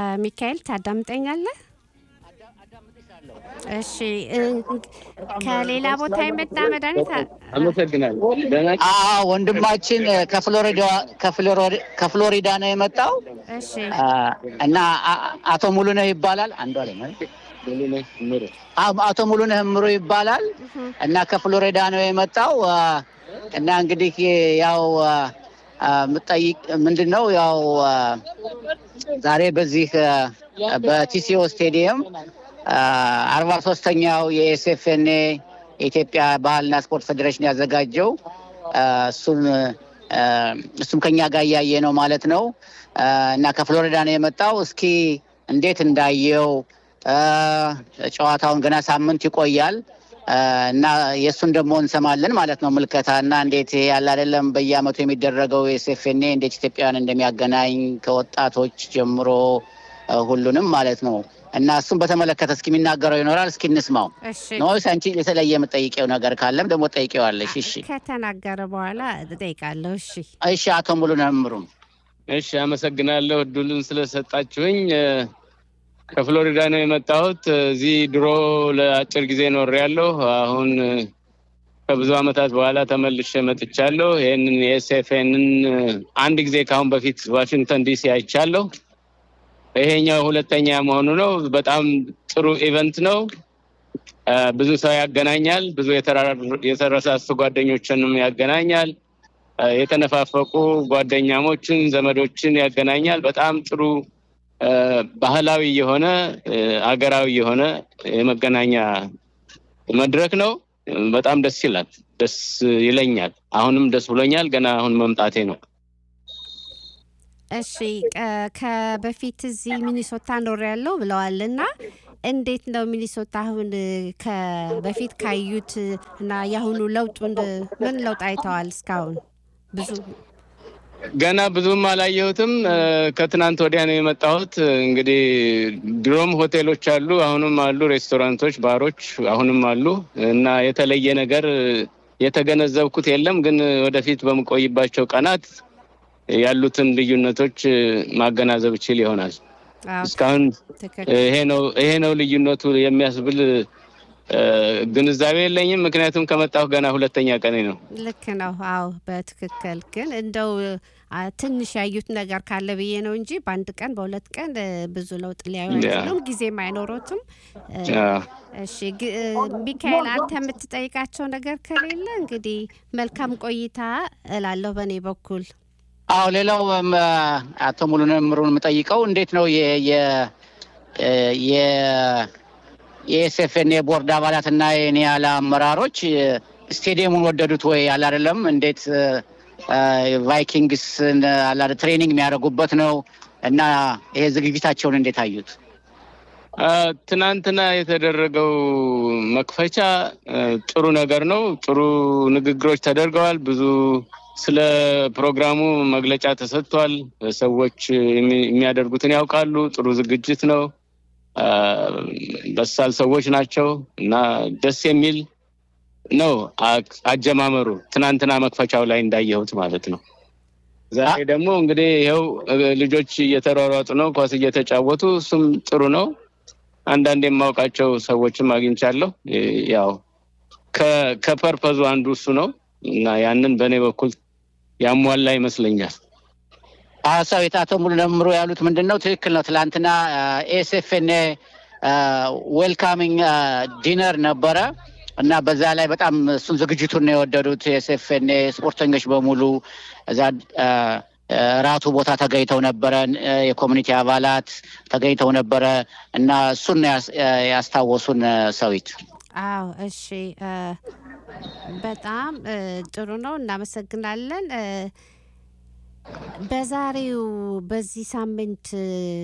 ሚካኤል ታዳምጠኛለህ? እሺ ከሌላ ቦታ የመጣ መድኃኒት አመሰግናለሁ። ደህና አዎ ወንድማችን ከፍሎሪዳ ከፍሎሪዳ ነው የመጣው እሺ አ፣ እና አ- አቶ ሙሉነህ ይባላል። አንዱ አለ ሙሉነህ ምሩ አዎ፣ አቶ ሙሉነህ እምሩ ይባላል እና ከፍሎሪዳ ነው የመጣው አ፣ እና እንግዲህ ያው አ፣ አ፣ ምጠይቅ ምንድን ነው ያው አ፣ ዛሬ በዚህ አ፣ በቲሲኦ ስቴዲየም አርባ ሶስተኛው የኤስኤፍኤንኤ የኢትዮጵያ ባህልና ስፖርት ፌዴሬሽን ያዘጋጀው አ፣ እሱን አ፣ እሱም ከኛ ጋር እያየ ነው ማለት ነው አ፣ እና ከፍሎሪዳ ነው የመጣው። እስኪ እንዴት እንዳየው አ፣ ጨዋታውን ገና ሳምንት ይቆያል አ፣ እና የእሱን ደግሞ እንሰማለን ማለት ነው ምልከታ እና እንዴት ይሄ ያለ አይደለም በየአመቱ የሚደረገው የኤስኤፍኤንኤ እንዴት ኢትዮጵያውያን እንደሚያገናኝ ከወጣቶች ጀምሮ አ፣ ሁሉንም ማለት ነው እና እሱን በተመለከተ እስኪ የሚናገረው ይኖራል። እስኪ እንስማው። እሺ ኖስ አንቺ የተለየ የምጠይቀው ነገር ካለም ደግሞ ጠይቄዋለሽ። እሺ ከተናገረ በኋላ እጠይቃለሁ። እሺ እሺ፣ አቶ ሙሉነህ እምሩም እሺ፣ አመሰግናለሁ እድሉን ስለሰጣችሁኝ። እ፣ ከፍሎሪዳ ነው የመጣሁት። እዚህ ድሮ ለአጭር ጊዜ ኖሬያለሁ። አሁን እ፣ ከብዙ ዓመታት በኋላ ተመልሼ መጥቻለሁ። ይህንን የኤስኤፍኤንን አንድ ጊዜ ከአሁን በፊት ዋሽንግተን ዲሲ አይቻለሁ። ይሄኛው ሁለተኛ መሆኑ ነው። በጣም ጥሩ ኢቨንት ነው። እ፣ ብዙ ሰው ያገናኛል። ብዙ የተራራ- የተረሳሱ ጓደኞችንም ያገናኛል። እ፣ የተነፋፈቁ ጓደኛሞችን፣ ዘመዶችን ያገናኛል። በጣም ጥሩ እ፣ ባህላዊ የሆነ እ፣ አገራዊ የሆነ የመገናኛ መድረክ ነው። በጣም ደስ ይላል። ደስ ይለኛል። አሁንም ደስ ብሎኛል። ገና አሁን መምጣቴ ነው። እሺ ቀ- ከበፊት እዚህ ሚኒሶታ ኖር ያለው ብለዋል እና እንዴት ነው ሚኒሶታ አሁን ከበፊት ካዩት እና የአሁኑ ለውጡን ምን ለውጥ አይተዋል? እስካሁን ብዙ ገና ብዙም አላየሁትም። እ፣ ከትናንት ወዲያ ነው የመጣሁት። እንግዲህ ድሮም ሆቴሎች አሉ፣ አሁንም አሉ፣ ሬስቶራንቶች፣ ባሮች አሁንም አሉ እና የተለየ ነገር የተገነዘብኩት የለም። ግን ወደፊት በምቆይባቸው ቀናት ያሉትን ልዩነቶች እ፣ ማገናዘብ እችል ይሆናል። አዎ፣ እስካሁን ትክክል ይሄ ነው ይሄ ነው ልዩነቱ የሚያስብል እ፣ ግንዛቤ የለኝም። ምክንያቱም ከመጣሁ ገና ሁለተኛ ቀኔ ነው። ልክ ነው። አዎ በትክክል ግን እንደው አ፣ ትንሽ ያዩት ነገር ካለ ብዬ ነው እንጂ በአንድ ቀን በሁለት ቀን እ፣ ብዙ ለውጥ ሊያዩ ያ። አይችሉም። ጊዜም አይኖሮትም። እ፣ አዎ። እሺ ግ- እ፣ ሚካኤል አንተ የምትጠይቃቸው ነገር ከሌለ እንግዲህ መልካም ቆይታ እላለሁ በእኔ በኩል። አዎ ሌላው እም፣ አቶ ሙሉነህ እምሩን የምጠይቀው እንዴት ነው የ የ እ፣ የ የኤስኤፍኤን የቦርድ አባላትና የኒያላ አመራሮች እ፣ ስቴዲየሙን ወደዱት ወይ? አለ አይደለም እንዴት እ፣ እ፣ ቫይኪንግስን አለ አይደል ትሬኒንግ የሚያደርጉበት ነው እና ይሄ ዝግጅታቸውን እንዴት አዩት? አ፣ ትናንትና የተደረገው መክፈቻ አ፣ ጥሩ ነገር ነው። ጥሩ ንግግሮች ተደርገዋል። ብዙ ስለ ፕሮግራሙ መግለጫ ተሰጥቷል። ሰዎች የሚ- የሚያደርጉትን ያውቃሉ። ጥሩ ዝግጅት ነው። አ፣ በሳል ሰዎች ናቸው እና ደስ የሚል ነው አ- አጀማመሩ ትናንትና መክፈቻው ላይ እንዳየሁት ማለት ነው። ዛሬ ደግሞ እንግዲህ ይኸው እ፣ ልጆች እየተሯሯጡ ነው፣ ኳስ እየተጫወቱ እሱም ጥሩ ነው። አንዳንድ የማውቃቸው ሰዎችም አግኝቻለሁ። እ፣ ያው ከ- ከፐርፐዙ አንዱ እሱ ነው እና ያንን በእኔ በኩል ያሟላ ይመስለኛል። ሀሳቤት አቶ ሙሉነህ እምሩ ያሉት ምንድን ነው? ትክክል ነው። ትላንትና ኤስኤፍኤን ዌልካሚንግ ዲነር ነበረ እና በዛ ላይ በጣም እሱን ዝግጅቱን ነው የወደዱት። ኤስኤፍኤን ስፖርተኞች በሙሉ እዛ አ፣ አ፣ ራቱ ቦታ ተገኝተው ነበረ። እ፣ የኮሚኒቲ አባላት ተገኝተው ነበረ እና እሱን ነው ያስ- ያስታወሱን እ፣ ሰዊት አዎ እሺ እ፣ በጣም እ፣ ጥሩ ነው። እናመሰግናለን። እ፣ በዛሬው በዚህ ሳምንት እ፣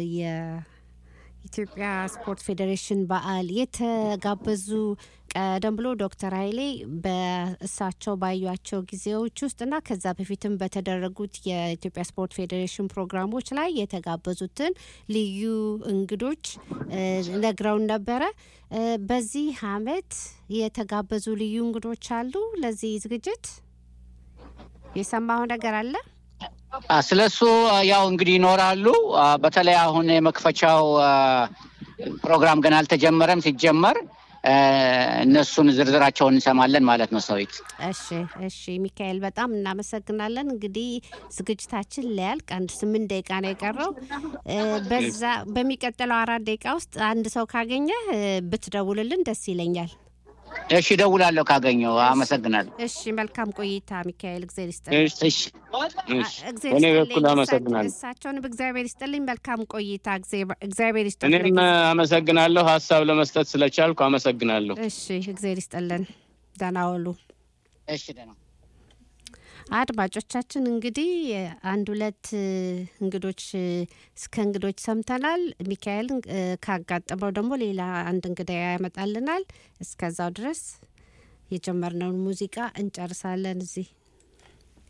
የኢትዮጵያ ስፖርት ፌዴሬሽን በዓል የተጋበዙ ቀደም ብሎ ዶክተር ኃይሌ በእሳቸው ባዩቸው ጊዜዎች ውስጥ እና ከዛ በፊትም በተደረጉት የኢትዮጵያ ስፖርት ፌዴሬሽን ፕሮግራሞች ላይ የተጋበዙትን ልዩ እንግዶች እ፣ ነግረውን ነበረ። እ፣ በዚህ አመት የተጋበዙ ልዩ እንግዶች አሉ። ለዚህ ዝግጅት የሰማው ነገር አለ? ስለሱ ያው እንግዲህ ይኖራሉ። በተለይ አሁን የመክፈቻው ፕሮግራም ገና አልተጀመረም። ሲጀመር እነሱን ዝርዝራቸውን እንሰማለን ማለት ነው። ሰዊት እሺ፣ እሺ ሚካኤል በጣም እናመሰግናለን። እንግዲህ ዝግጅታችን ሊያልቅ አንድ ስምንት ደቂቃ ነው የቀረው። በዛ በሚቀጥለው አራት ደቂቃ ውስጥ አንድ ሰው ካገኘ ብትደውልልን ደስ ይለኛል። እሺ እደውላለሁ ካገኘው። አመሰግናለሁ። እሺ መልካም ቆይታ ሚካኤል፣ እግዜር እሺ፣ እኔ በኩል አመሰግናለሁ። እሳቸውንም እግዚአብሔር ይስጥልኝ። መልካም ቆይታ፣ እግዚአብሔር ይስጥልኝ። እኔም አመሰግናለሁ ሀሳብ ለመስጠት ስለቻልኩ አመሰግናለሁ። እሺ እግዚአብሔር ይስጥልን። ደህና ዋሉ። እሺ ደህና አድማጮቻችን እንግዲህ አንድ ሁለት እንግዶች እስከ እንግዶች ሰምተናል። ሚካኤል ካጋጠመው ደግሞ ሌላ አንድ እንግዳ ያመጣልናል። እስከዛው ድረስ የጀመርነውን ሙዚቃ እንጨርሳለን እዚህ